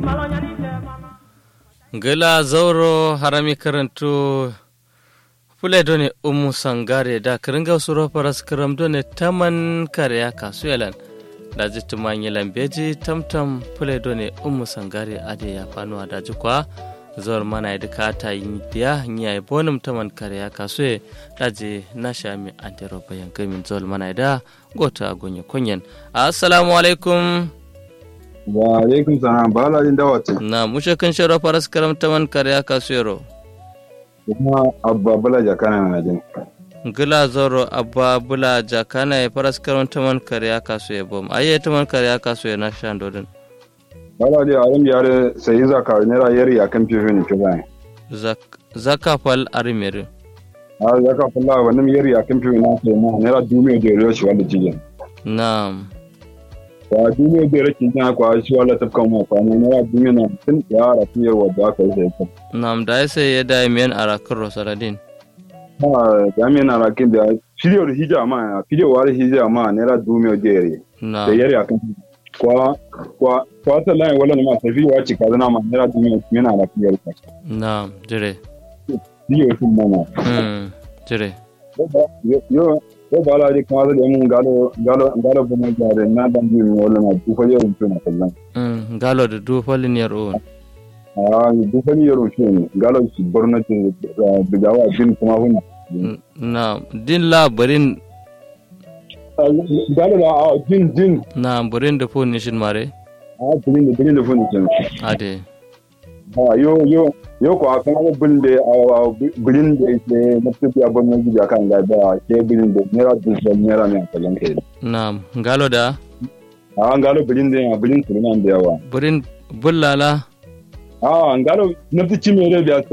gila zauro harami karantu fule done umu sangare da kiringa suro paras kiram done taman kariya kasu yalan da ji tumanyi lambeji tamtam fule done umu sangare ade ya fanuwa da ji kwa zawar mana ya duka ta yi biya ya yi bonum taman kariya kasu ya da ji na shami antero bayan gamin zawar mana da gota gonye kunyen assalamu alaikum wa alaikum salam ba la inda wata na mushe kan sharo faras karam taman kariya kasu yaro kuma abba bala jakana na jin gila zoro abba bula jakana ya faras karam taman kariya kasu ya bom aye taman kariya kasu ya na shan dodin bala da alim yare sai zaka ne ra yari akan fifi ne kiza zaka fal arimere a zaka falla wannan yari akan fifi na sai mu ne ra dume da yaro shi wanda jigin na'am wa dume da yaro kin kwa shi wala tafkan mu kwa ne ra dume na tun ya ra tiyar wadda aka yi sai na'am da sai ya da men arakin rosaladin ha da men arakin da shiryo da hija ma shiryo wa hija ma ne ra dume da yari da na'am yari akan kwa kwa kwa ta lai wala ma tafi wa ci kaza ma ne ra dume yana da fiyar ka na'am jire shiryo tun mana hmm jire yo yo ba la di kuma da mun galo galo galo ba mai gare na dan bi mu wala na du fa yaro tun na kallon hmm galo da du falin yar on ah du fa yaro tun galo shi borno tun da gawa din kuma huna na'am din labarin galo da a din din na burin da fon nishin mare a din da din da fun tun ade ah yo yo yo ko akan ga bin da a bin da ke na tafi abun nan ji kan ga da ke bin da ne ra du fa ne ra ne kallon kai na'am galo da ah galo bin da bin tun nan da yawa burin bullala ah galo na fi ci mere da